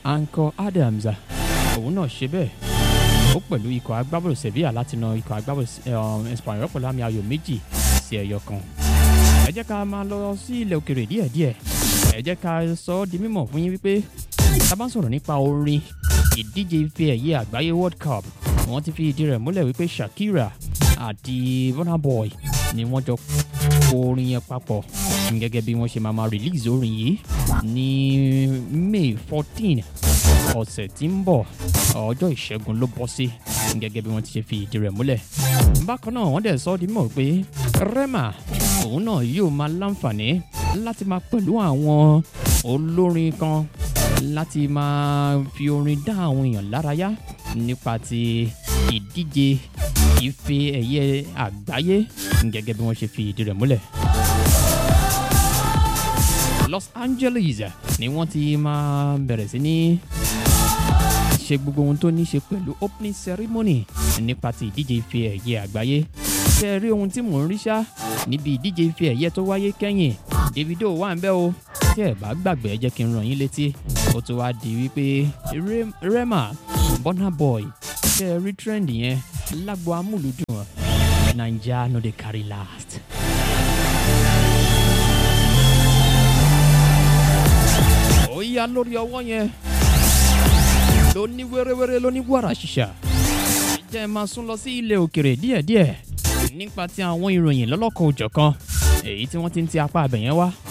Anko Adams òun náà ṣe bẹ́ẹ̀ ó pẹ̀lú ikọ̀ agbábọ́ọ̀lù Sevilla láti na ikọ̀ agbábọ́ọ̀lù Espanyol pẹ̀lú àmì ayò méjì sí ẹyọ kan. ẹ jẹ́ ká máa lọ sí ilẹ̀ òkèrè díẹ̀díẹ̀ ẹ jẹ́ ká sọ ọ́ di mímọ̀ fún yín wípé tá a bá ń sọ̀rọ̀ nípa orin ìdíje ife ẹ̀yẹ àgbáyé World Cup wọ́n ti fi ìdí rẹ̀ múlẹ̀ wípé Shakira àti Burna Boy ni wọ́n jọ kọ orin yẹn papọ̀ gẹ́gẹ́ bí wọ́n ṣe máa ma release orin yìí ní May fourteen ọ̀sẹ̀ tí ń bọ̀ ọjọ́ ìṣẹ́gun ló bọ́ sí gẹ́gẹ́ bí wọ́n ti ṣe fi ìdí rẹ̀ múlẹ̀. bákan náà wọ́n dẹ̀ sọ ọ́ di mọ̀ pé Rema òun náà yóò máa láǹfààní láti máa pẹ̀lú àwọn olórin kan láti máa fi orin dá àwọn èèyàn lárayá nípa ti ìdíje ife ẹ̀yẹ àgbáyé gẹ́gẹ́ bí wọ́n ṣe fi ìdí rẹ̀ múlẹ̀. Los Angeles ni wọ́n ti máa bẹ̀rẹ̀ sí ní ṣe gbogbo ohun tó ní ṣe pẹ̀lú opening ceremony nípa ti ìdíje ife ẹ̀yẹ àgbáyé. ṣé ẹ rí ohun tí mò ń rí ṣá níbi ìdíje ife ẹ̀yẹ tó wáyé kẹ́yìn Davido wà ń bẹ̀ o tí ẹ bá gbàgbé ẹ jẹ́ kí n ràn yín létí ó tún wá di wípé Rema Burna Boy ṣé ẹ rí trend yẹn lágbo amúlùdùn Naija no dey carry last. ó yá lórí ọwọ́ yẹn ló ní wéréwéré ló ní wàrà ṣìṣà jẹ́ ẹ máa sún lọ sí ilẹ̀ òkèrè díẹ̀díẹ̀ nípa ti àwọn ìròyìn lọ́lọ́kan òjọ̀kan èyí tí wọ́n ti ń ti apá abẹ̀yẹn wá